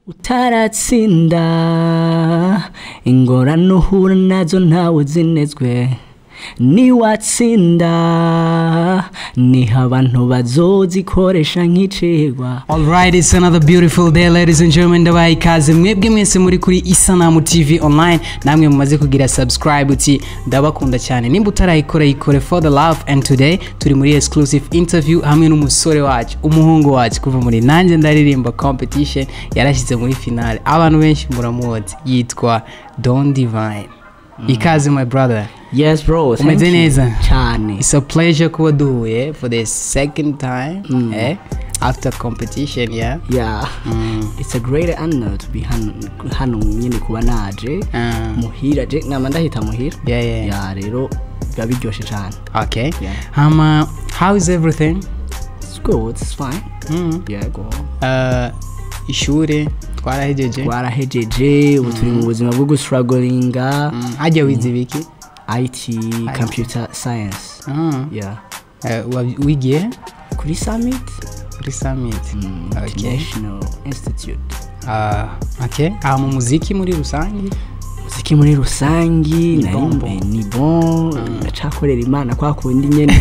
utaratsinda ingorane uhura nazo ntawe uzinezwe niwatsinda niho abantu bazozikoresha nk'icigwa Alright, it's another beautiful day ladies and gentlemen ndabaha ikaze mwebwe mwese muri kuri isanamu tv online namwe mumaze kugira subscribe uti ndabakunda cyane nimba utarayikora yikore for the love and today turi muri exclusive interview hamwe n'umusore wacu umuhungu wacu kuva muri nanjye ndaririmba competition yarashyize muri finale abantu benshi muramuzi yitwa don divine ikaze my brother yes bro thank Umeze you. neza? cyane It's a pleasure kuba duhuye for the second time eh? after competition yeah yeah it's a great honor to be hano hano nyine kuba naje Ah. muhira je nama ndahita muhira Yeah, yeah. ya rero biba biryoshe cyane okay Yeah. um uh, how is everything it's good it's fine mm. yeah go uh, ishuri twarahejeje twarahejeje ubu turi mu buzima bwo gustragolinga Mm, hajya wize ibiki IT computer science Ah. yeah Uh, wa- wigiye kuri summit kuri summit mm, okay international institute uh, okay aha mu muziki muri rusange muziki muri rusangi Ni nari bon, mbe- bon. ni bon ndacakorera imana kwa kundi nyene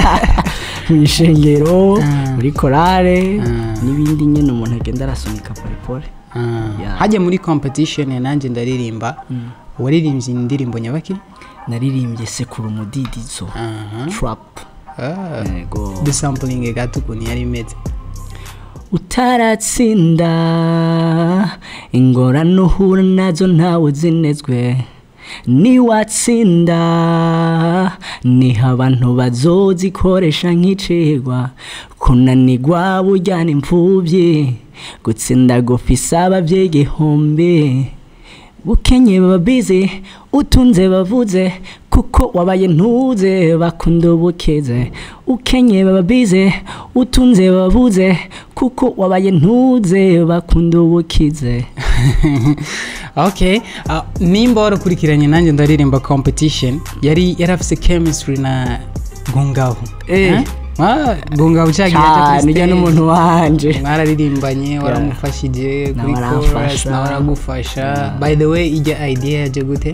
mu ishengero Ah. muri korale Ah. n'ibindi nyene umuntu agenda arasunika porepore Ah. Yeah. hajya muri competition ya nanjye ndaririmba waririmbye indirimbo nyabaki naririmbye sekura umudidizo Aha. trap Ah. yego dusampling gato ukuntu yari imeze utaratsinda ingorane uhura nazo ntawe uzinezwe niwatsinda niho abantu bazozikoresha nk'icigwa kunanigwa bujyana imfubyi gutsinda gufisa ababyeyi igihumbi bukenye baba bize utunze bavuze kuko wabaye ntuze bakunda ubukeze ukenye baba bize utunze bavuze kuko wabaye ntuze bakunda ubukize okay uh, nimba warakurikiranye nanjye ndaririmba competition yari yarafise chemistry na gongaho Eh. Eh? Ah, gongaho cyagiye cyane ujya n'umuntu wanje mwararirimbanye waramufashije kuri Nawe chorus aramfasha. nawe aragufasha by the way ijya idea yaje gute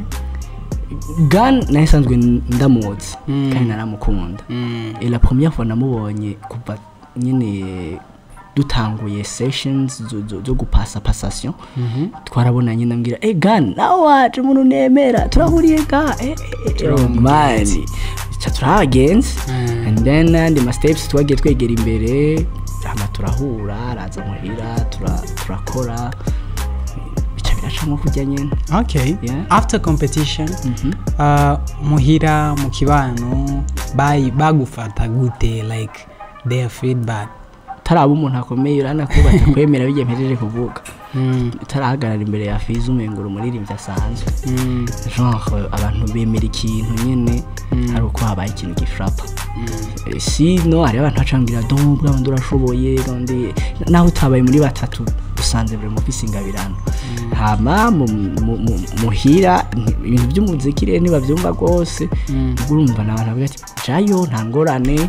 gan nawe isanzwe ndamuzi Mm. kandi naramukunda Mm. Et la première fois namubonye kuva nyine dutanguye sessions zo- zo- zo gupasa passation Mhm. twarabonanye ndambwira eh gan nawe waje umuntu nemera turahuriye ga eh, eh, eh, oh, man ca turahagenze Mm. and then andi ma steps twagiye twegera imbere hama turahura araza muhira tura- turakora bica biracamo kujya nyene okay Yeah. after competition Mhm. uh, muhira mu kibano bayi- bagufata gute like their feedback taraba umuntu akomeye urana ko batakwemera bigiye mpejeje kuvuga mm. utarahagarara imbere ya fiza umengura umuririmbyi asanzwe Mm. genre abantu bemera ikintu nyene ari uko habaye ikintu gifrapa Eh, sino hari abantu bacambwira dombwa abandi urashoboye kandi naho utabaye muri batatu usanze buri mufise ingabirano hama mu- mu- mu- muhira nti- ibintu by'umuziki rero ntibabyumva rwose Mm. ubwo urumva ni abantu bavuga ati jayo nta ngorane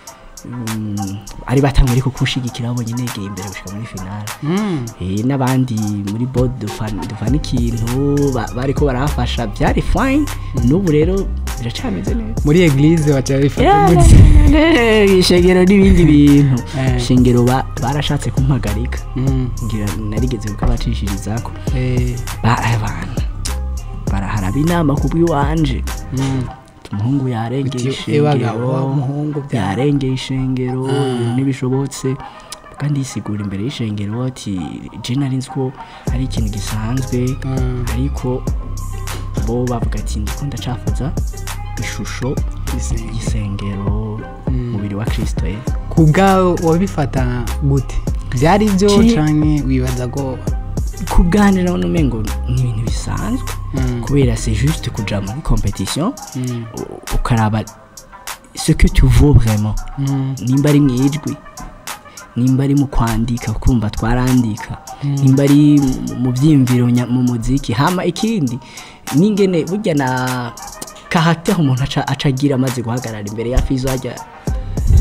Mm, ari batamwe ariko kushigikira babonye negeye imbere gushika muri finale Mm. Eh, n'abandi muri bod dufana dufana ikintu ba- bariko barahafasha byari fine n'ubu rero biracameze neza muri eglise baca bifata Yeah, gute ishengero n'ibindi bintu Eh. ishengero ba- barashatse kumpagarika Mm. ngira narigeze kukabacishirizako Eh. abana baraharaba inama ku bw'iwanje Mm. umuhungu yarengeye Uti, ebaga, wa ishengero muhungu bya- yarengeye ishengero ibintu ntibishobotse kandi yisigura imbere y'ishengero ati je nari nzi ko ari ikintu gisanzwe Mm. ariko bo bavuga ati ndiko ndacafuza ishusho Isengero. y'isengero umubiri wa kristo ye ku bwawe wabifata gute byari byo Ki- canke wibaza ko kuganira n'umengo ni ibintu bisanzwe Mm. kubera c'est juste kuja muri competition Mm. u- ukaraba ce que tu vaux vraiment Mm. nimba ari mu ijwi nimba ari mu kwandika kumva twarandika nimba ari mu- mu byiyumviro nya- mu muziki hama ikindi n'ingene burya na caractère umuntu aca aca agira amaze guhagarara imbere ya fizo hajya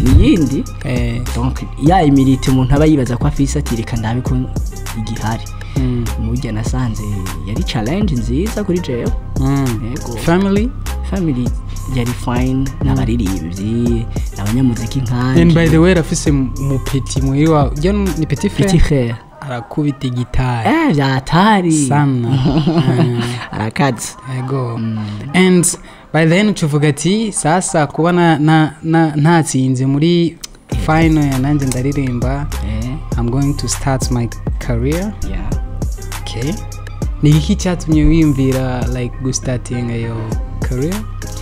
niyindi Eh, donc ya imirite umuntu aba yibaza ko afise ati reka ndabe ko igihari Mm. murya nasanze yari challenge nziza kuri jewe Mm. yego family family yari fine n'abaririmbyi n'abanyamuziki and by nkanje the way rafise umupeti muhiri wawe ujya nu- ni petit petit frère frère arakubita gitari eh vyatari sana Ah, arakaze yego and by then ucuvuga ati sasa kuba na- na- na- ntatsinze muri final ya nanjye ndaririmba eh i'm going to start my career yeah okay ni iki cyatumye wiyumvira like gustatinga yo career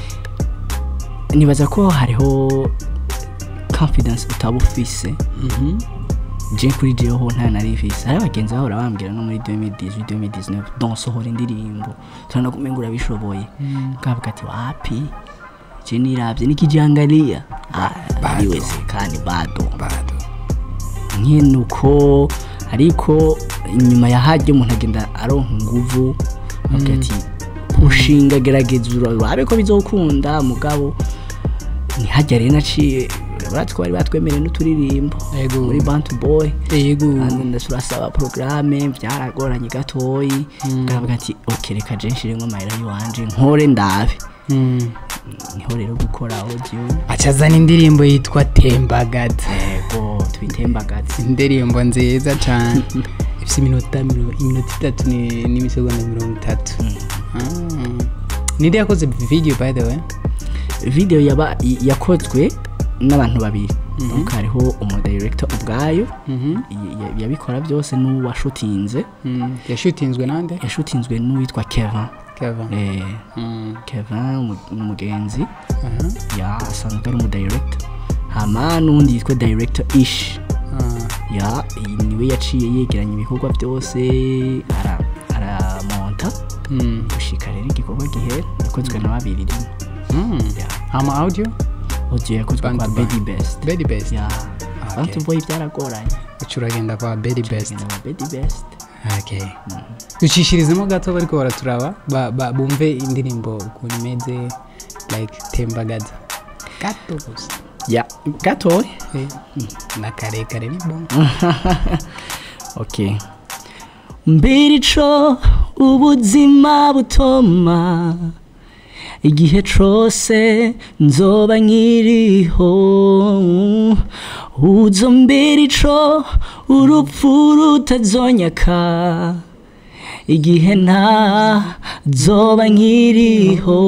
nibaza ko hariho confidence utaba ufise Mhm. je kuri jeho nta nari mfise hari abagenzi bahora bambwira no muri 2018 2019 don sohora indirimbo turana kumenga urabishoboye kavuga ati wapi je niravye nikijangalia ah biweze kandi bado bado nyine uko ariko inyuma ya hajya umuntu agenda aronka inguvu avuga ati ushinga gerageza urabe ko bizokunda mugabo ntihajya rero naciye urabona ko bari batwemereye n'uturirimbo Yego. muri bantu boy yego kandi ndasaba porogaramu byaragoranye gatoyi ngavuga ati ok reka je nshiremo amayira y'iwanje nkore ndabe Mm. niho rero gukora audio acazana indirimbo yitwa tembagaza yego twitembagaze indirimbo nziza cyane ifite iminota miro- iminota itatu ni- n'imisegonda mirongo itatu Ah. ninde yakoze video by the way video yaba yakozwe n'abantu babiri donc hariho umudirector ubwayo Mhm. y- y- yabikora byose n'uwashutinze Mm. yashutinzwe nande yashutinzwe n'uwitwa Kevin Kevin. eh, Mm. Kevin umu- umugenzi Aha. ya asanzwe ari umudirector hama n'undi yitwa director ish Ah. ya iyi niwe yaciye yegeranya ibikorwa byose ara- aramonta Mm. gushika rero igikorwa gihera yakozwe na babiri rimwe Mm. ya ama audio audio yakozwe Bantu kwa ba- Bedi Best Very best ya Okay. bantu boy byaragoranye uca uragenda kwa very best Genda kwa Bedi Best okay ducishirizemo gato bariko baraturaba ba- ba- bumve indirimbo ukuntu imeze like tembagaza gato gusa ya gatoya Eh, mm, na karekare ni bon okay mbirico ubuzima butoma igihe cose nzoba nkiriho uzo mbirico urupfu rutazonyaka igihe nta zoba nkiriho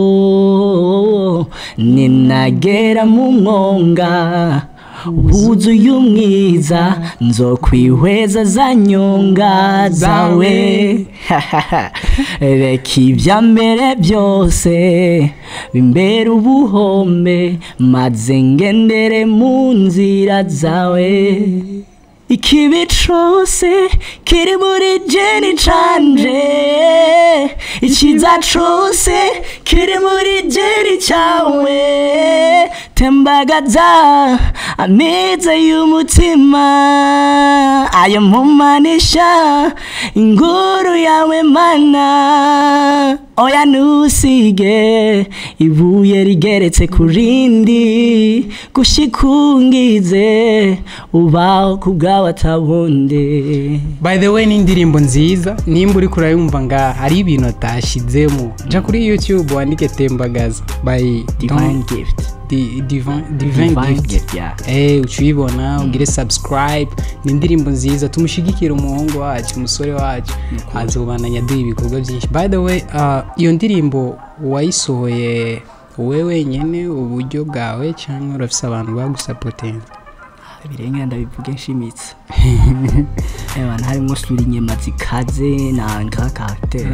ninagera mu mwonga wuzuye umwiza nzokwihweza za nyonga zawe reka ibya mbere byose bimbere ubuhombe maze ngendere mu nzira zawe ikibi cose kiri muri jeni canje icyiza cose kiri muri jeni cyawe tembagaza ameza y'umutima ayo mpumanisha inguru yawe mana oya ntusige ibuye rigeretse ku rindi gushikungize ubaho ku bwawe atabunde by the way ni indirimbo nziza nimba uri kurayumva nga hari ibintu atashizemo ja kuri youtube wandike tembagaza by divine gift Di- Divine Divine divine Gift. gift yeah Eh, uca uyibona ugire subscribe ni indirimbo nziza tumushyigikire umuhungu wacu umusore wacu azobananya aduha ibikorwa byinshi by the way uh, iyo ndirimbo wayisohoye wowe wenyine uburyo bwawe cyangwa urafise abantu bagusapotinga birengera ndabivuge nshimitse ebana harimo sura inyama zikaze na nka karakiteri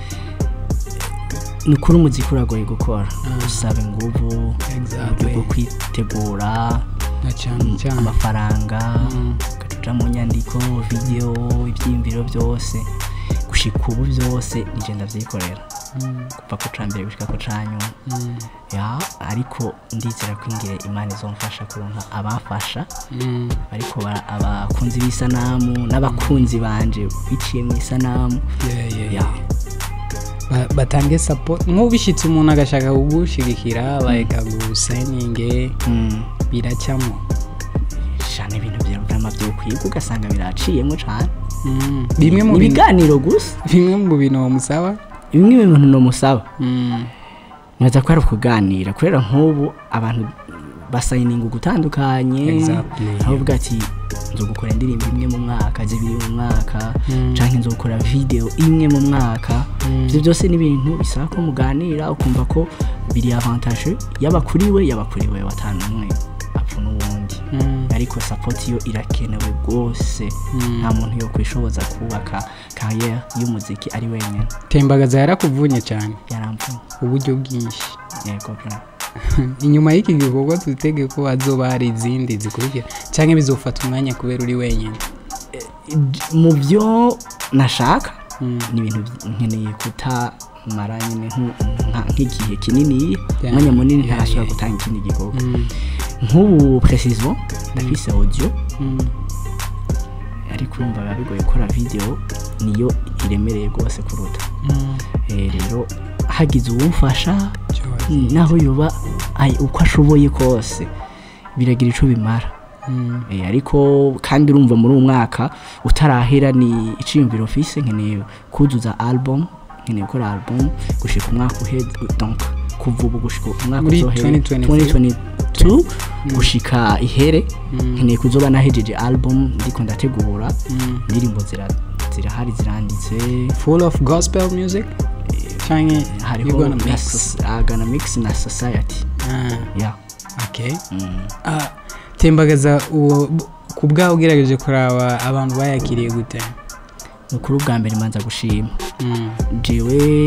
ni ukuri umuziki uragoye gukora usaba inguvu Exactly. uburyo bwo kwitegura na cyane cyane amafaranga ugacuca mu nyandiko video ibyiyumviro byose gushika ubu byose nije ndavyikorera kuva ku cambere gushika ku canyuma ya ariko ndizera ko ingire imana izomfasha kuronka abafasha Mm. ariko bara- abakunzi b'isanamu n'abakunzi banje biciye mu isanamu Yeah, yeah, ya yeah. Ba- batange support nk'ubishyitse umuntu agashaka kugushigikira like agusayininge Mm. biracamo shana ibintu vyama vyokwiga ugasanga biraciyemo cane Mm. bimwe mu ni bintu ibiganiro gusa bimwe mu bintu bamusaba bimwe mu bintu nomusaba Mm. nibaza ko ari ukuganira kubera nk'ubu abantu basayininga gutandukanye Exactly. aho uvuga ati nzogukora indirimbo imwe mu mwaka zibiri mu mwaka Mm. canke nzogukora video imwe mu mwaka Mm. ivyo byose ni ibintu bisaba ko muganira ukumva ko biri avantage yaba kuri we yaba kuri we watanu umwe apfa n'uwundi Mm. ariko support yo irakenewe rwose Mm. nta muntu yo kwishoboza kubaka kariyeri y'umuziki ari wenyine tembagaza yarakuvunye cyane yaramvuye uburyo bwinshi yego bra inyuma y'iki gikorwa twitege ko hazoba hari izindi zikurikira cyangwa bizofata umwanya kubera uri wenyine mu byo nashaka Mm. ni ibintu by- nkeneye kutamara nyine nku- nka- nk'igihe kinini Yeah. umwanya munini Yeah, ntarashobora yeah. gutanga ikindi gikorwa Mm. nk'ubu precision ndafise audio Mm. ariko urumva biba bigoye gukora video niyo iremereye rwose kuruta Mm. Eh, rero hagize uwumfasha Joy. naho yoba ay- uko ashoboye kose biragira ico bimara Mm. Eh, ariko kandi urumva muri uwo mwaka utarahera ni iciyumviro mfise nkeneye kuzuza album nkeneye gukora album gushika umwaka uheze donc kuva ubu gushika umwaka Muri uzohere 2022. 2022 gushika ihere Mm. nkeneye kuzoba nahejeje album ndiko ndategura Mm. indirimbo zira zirahari ziranditse full of gospel music cyangwa you hariho gonna na mix soc- ah, gonna mix na society Ah, yeah okay mm. Ah, tembagaza uwo ku bwawe ugerageje kuraba abantu bayakiriye gute ni ukuri ubwa mbere manza gushima Mm. jewe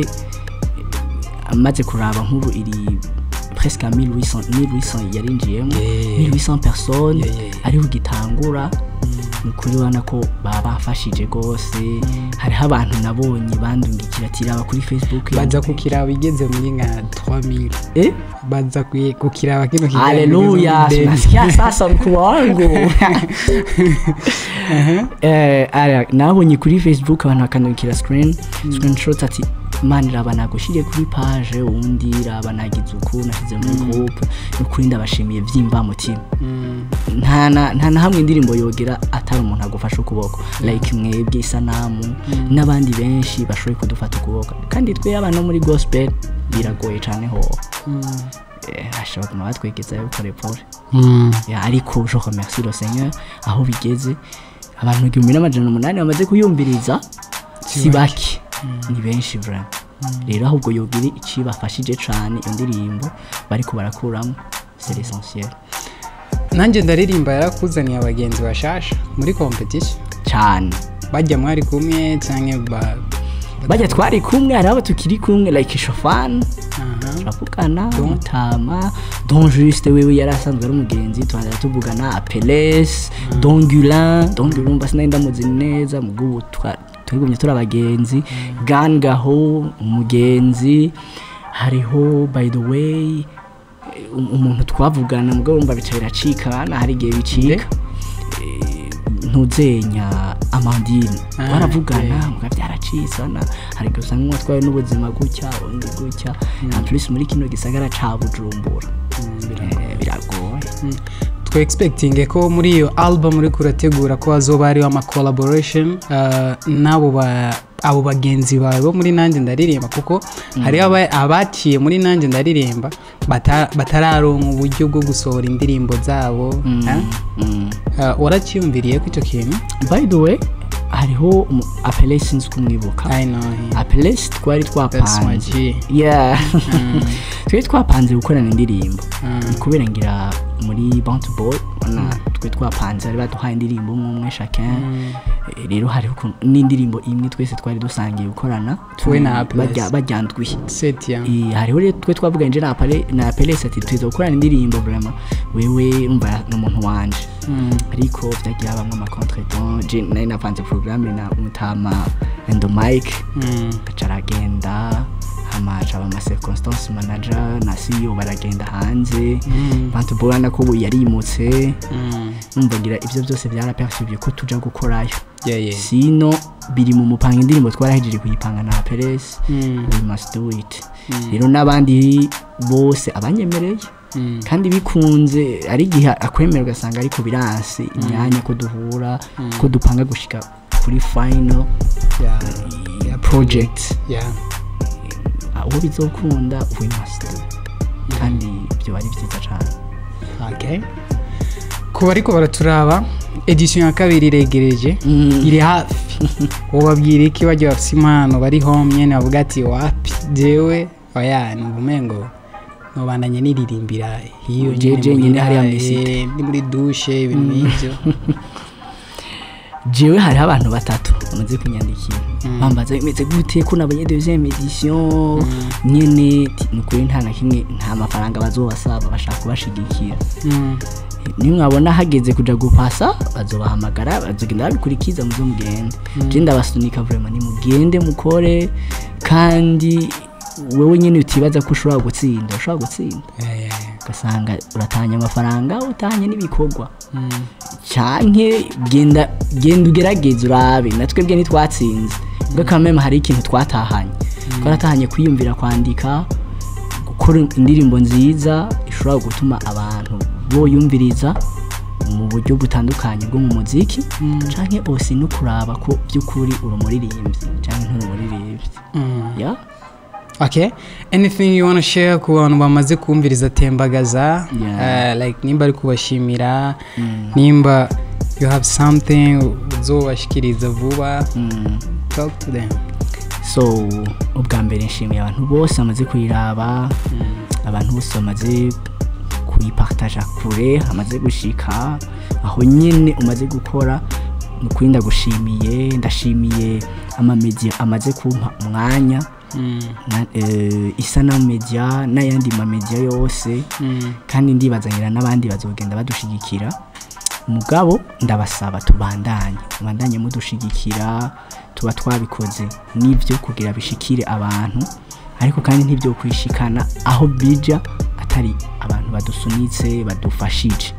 amaze kuraba nk'ubu iri presque à 1800 1800 yarinjiyemo Yeah. 1800 personnes Yeah, yeah, yeah. ariho gitangura ni ukuri ubona ko baba bafashije rwose hariho abantu nabonye bandungikira ati raba kuri facebook baza kukiraba igeze muri nka 3000 eh baza kuye- kukiraba kino kiganiro haleluya kigeze muri tunasikia sasa mkuu wangu eh aya nabonye kuri facebook abantu bakandukira screen screenshot ati mani raba nagushiriye kuri page undi raba nagize uku nashyize muri groupe ni ukuri ndabashimiye byimba mutima Mm. nta na nta na hamwe indirimbo yogera atari umuntu agufashe ukuboko like mwebwe isanamu n'abandi benshi bashoboye kudufata ukuboko kandi twe abana muri gospel biragoye cyane ho Mm. eh, hashobora kuguma batwegezayo pole pole Mm. Ya, ariko je remercie le seigneur aho bigeze abantu igihumbi n'amajana umunani bamaze kuyumviriza si bake ni benshi vraiment rero ahubwo yogira icibafashije cane iyo ndirimbo bariko barakuramo c'est l'essentiel nanjye ndaririmba yarakuzaniye abagenzi bashasha muri competition cane bajya mwari kumwe cyangwa ba bajya twari kumwe hari abo tukiri kumwe like shofani Aha. turavugana mutama don juste wewe yari asanzwe ari umugenzi tubanza tuvugana apeles don gulin don gulin mba sinari ndamuzi neza mugubu turigumye turi abagenzi gangaho umugenzi hariho by the way um- umuntu twavugana mugabo wumva bica biracikana hari igihe bicika Eh, ntuzenya amandine Ah, twaravugana okay. muga byaracitsana hari igihe usanga umwe atwaye n'ubuzima gutya undi gutya en plus muri kino gisagara ca bujumbura Eh, biragoye twe expecting ko muri iyo album uri kurategura ko hazoba hariho ama collaboration uh, n'abo ba abo bagenzi bawe bo muri nanjye ndaririmba kuko hariho aba- abaciye muri nanjye ndaririmba bata- batararonka uburyo bwo gusohora indirimbo zabo ha? Mm. Uh, waracyiyumviriye ko icyo kintu by the way hariho umu- apele sinzi kumwibuka I know him. apele twari That's my twapanze G. yeah twari twapanze gukorana indirimbo Mm. kubera ngira muri bounty boy ubona twe twapanze bari baduhaye indirimbo umwe umwe chacun Eh, rero hariho ukuntu- n'indirimbo imwe twese twari dusangiye gukorana Twe na Apelles. bajya- bajyandwiye set ya Eh, hariho rero twe twavuganye na Apele na Apelesi ati tuza gukorana indirimbo vraiment wewe umva ni umuntu wanje Mm. ariko vyagiye habamwo amacontretemps je nari napanze programme na mutama and the mic Mm. gaca aragenda hamaca aba ama circumstance manager na CEO baragenda hanze Mm. bantu bobana ko ubu yarimutse Mm. numva ngira ivyo byose byarapercibye ko tuja gukorayo Yeah, yeah. sino biri mu mupanga indirimbo twarahejeje kuyipanga na Perez Mm. we must do it rero n'abandi bose abanyemereye Mm. kandi bikunze ari igihe akwemera ugasanga ariko biranse imyanya ko duhura ko dupanga gushika kuri final yeah, yeah, project yeah. aho bizokunda we must do kandi ibyo bari byiza cyane okay ku bariko baraturaba edition ya kabiri iregereje Mm. iri hafi ubabwira iki bajya bafise impano bari home nyene bavuga ati wapi jewe oya numva umengo nobandanye niririmbira hiyo Jeje nyene nyene hariya muhira, mw'isite. eh, ndi muri dushe ibintu nk'ivyo jewe hariho abantu batatu bamaze kunyandikira bambaza bimeze gute ko nabonye deuxième edition nyene ti- ni ukuri nta na kimwe nta mafaranga bazobasaba bashaka kubashigikira Mm, niyo mwabona hageze kuja gupasa bazobahamagara bazogenda babikurikiza muzo mugende je ndabasunika vraiment nimugende mukore kandi wewe nyene utibaza ko ushobora gutsinda ushobora gutsinda yeah, yeah, yeah. ugasanga uratahanye amafaranga utahanye n'ibikorwa Mm, canke genda genda ugerageze urabe natwebwe ntitwatsinze ubwo kameme hari ikintu twatahanye twaratahanye kwiyumvira kwandika gukora indirimbo nziza ishobora gutuma abantu boyumviriza mu buryo butandukanye bwo mu muziki canke ose no kuraba ko by'ukuri uri umuririmbyi canke nturi umuririmbyi mm. ya okay anything you wanna share ku bantu bamaze kumviriza tembagaza Yeah. uh, like nimba ari kubashimira nimba you have something uzobashikiriza vuba mm. talk to them so ubwa mbere nshimiye abantu bose bamaze kuyiraba abantu bose bamaze kuyipartaja kure hamaze gushika aho nyine umaze gukora ni ukuri ndagushimiye ndashimiye amamedia amaze kumpa umwanya Mm, na, eh, isana media n'ayandi mamedia yose mm, kandi ndibazanira n'abandi bazogenda badushigikira mugabo ndabasaba tubandanye tubandanye mudushigikira tuba twabikoze n'ibyo kugira bishikire abantu ariko kandi ntibyo kwishikana aho bija atari abantu badusunitse badufashije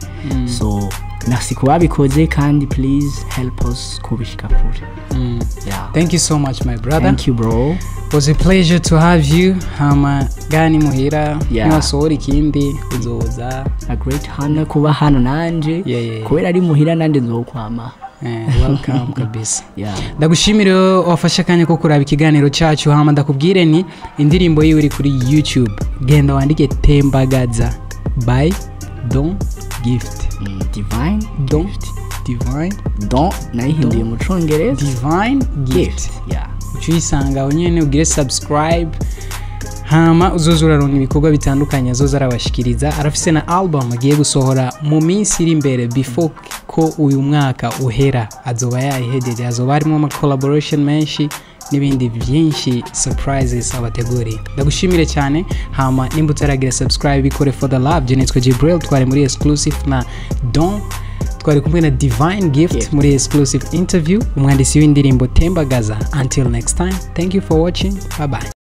so merci kubabikoze kandi please help us kubishika kure mm. yeah. thank you so much my brother thank you bro It was a pleasure to have you hama gani muhira Yeah. niwasohora ikindi uzoza a great honor kuba hano nanje Yeah, yeah, yeah. kubera ari muhira nanje nzokwama eh, welcome kabisa yeah. ndagushimire wafashe akanya ko kuraba ikiganiro cyacu hama ndakubwire ni indirimbo yiwe iri kuri youtube genda wandike tembagaza by don gift Mm, divine don divine don nayihinduye mu congereza divine gift gift yeah. uca uyisanga aho nyine ugire subscribe hama uzoza uraronka ibikorwa bitandukanye azoza arabashikiriza arafise na album agiye gusohora mu minsi iri imbere before ko uyu mwaka uhera azoba yayihejeje azoba harimo ama collaboration menshi n'ibindi byinshi surprises abateguriye ndagushimire cyane hama nimba utaragira subscribe bikore for the love je nitwa Jibril twari muri exclusive na Don twari kumwe na Divine Gift Gift. muri exclusive interview umwanditsi w'indirimbo Tembagaza until next time thank you for watching bye bye